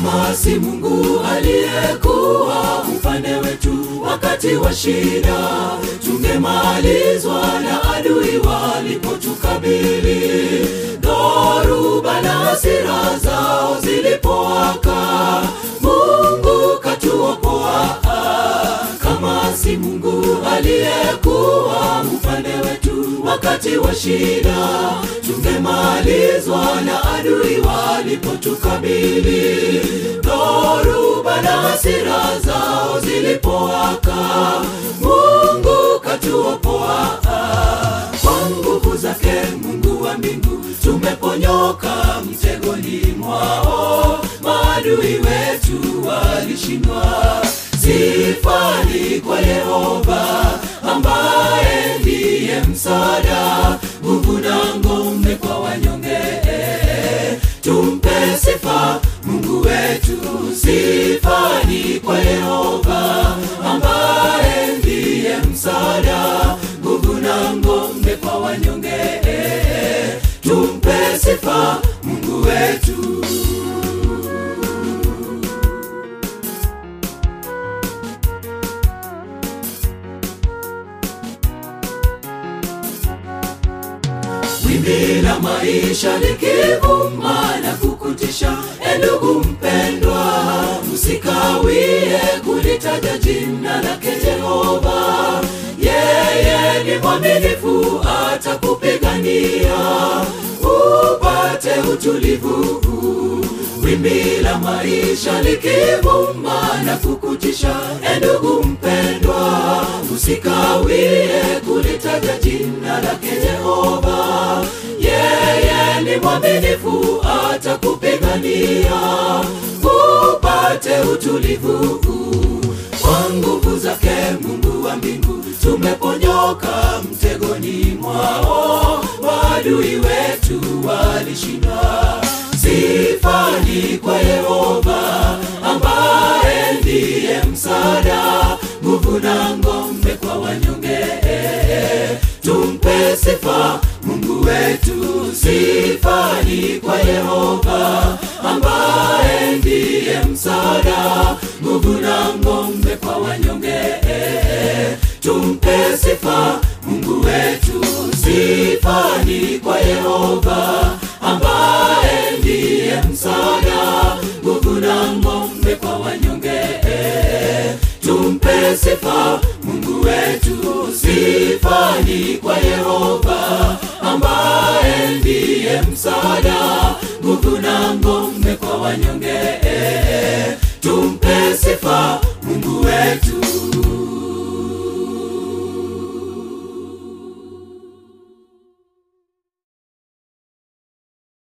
kama si Mungu aliyekuwa upande wetu wakati wa shida, tungemalizwa na adui walipotukabili. Dhoruba na hasira zao zilipowaka, Mungu katuokoa. Kama si Mungu aliyekuwa upande wetu wakati wa shida, tungemalizwa na adui walipotukabili. Dhoruba na hasira zao zilipowaka, Mungu katuokoa. Kwa nguvu zake Mungu wa mbingu tumeponyoka mtegoni mwao, maadui wetu walishindwa. Sifani kwa Yehova ambaye ndiye msaada, nguvu na ngome kwa wanyonge. Tumpe sifa Mungu wetu, sifani kwa Yehova ambaye ndiye msaada, nguvu na ngome kwa wanyonge. Tumpe sifa Mungu wetu. Wimbi la maisha likivuma na kukutisha, e ndugu mpendwa, usikawie kulitaja jina lake Jehova. Yeye ni mwaminifu, atakupigania upate utulivu. Wimbi la maisha likivuma na kukutisha, e ndugu mpendwa, usikawie kulitaja jina lake Jehova. Yeye ni mwaminifu, atakupigania upate utulivu. Kwa nguvu zake Mungu wa mbingu tumeponyoka mtegoni mwao, maadui wetu walishindwa. Sifani kwa Yehova ambaye ndiye msaada, nguvu na ngome kwa wanyonge. Tumpe sifa Mungu wetu, sifani kwa Yehova ambaye ndiye msaada, nguvu na ngome kwa wanyonge. Tumpe sifa Mungu wetu, sifani kwa Yehova ambaye ndiye msaada, nguvu na ngome kwa wanyonge. Tumpe sifa Mungu wetu, sifani kwa Yehova ambaye ndiye msaada, nguvu na ngome kwa wanyonge. Tumpe sifa Mungu wetu.